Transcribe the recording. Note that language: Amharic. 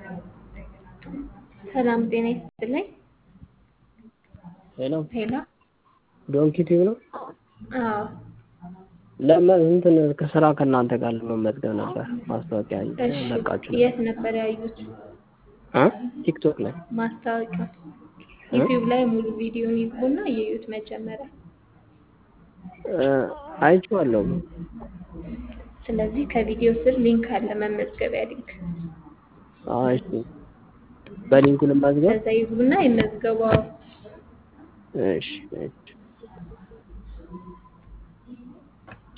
ሰላም ጤና ይስጥልኝ። ሄሎ ሄሎ ዶንኪ ቲዩብ ነው። አዎ ለምን እንትን ከስራ ከእናንተ ጋር ለመመዝገብ ነበር ማስታወቂያ እሺ ለቃችሁ የት ነበር ያዩት እ ቲክቶክ ላይ ማስታወቂያ? ዩቲዩብ ላይ ሙሉ ቪዲዮን ይግቡና የዩት መጀመሪያ። እ አይቼዋለሁ። ስለዚህ ከቪዲዮ ስር ሊንክ አለ፣ መመዝገቢያ ሊንክ። አዎ እሺ፣ በሊንኩ ልመዝገብ። ከዛ ይግቡና ይመዝገቡ። አዎ። እሺ እሺ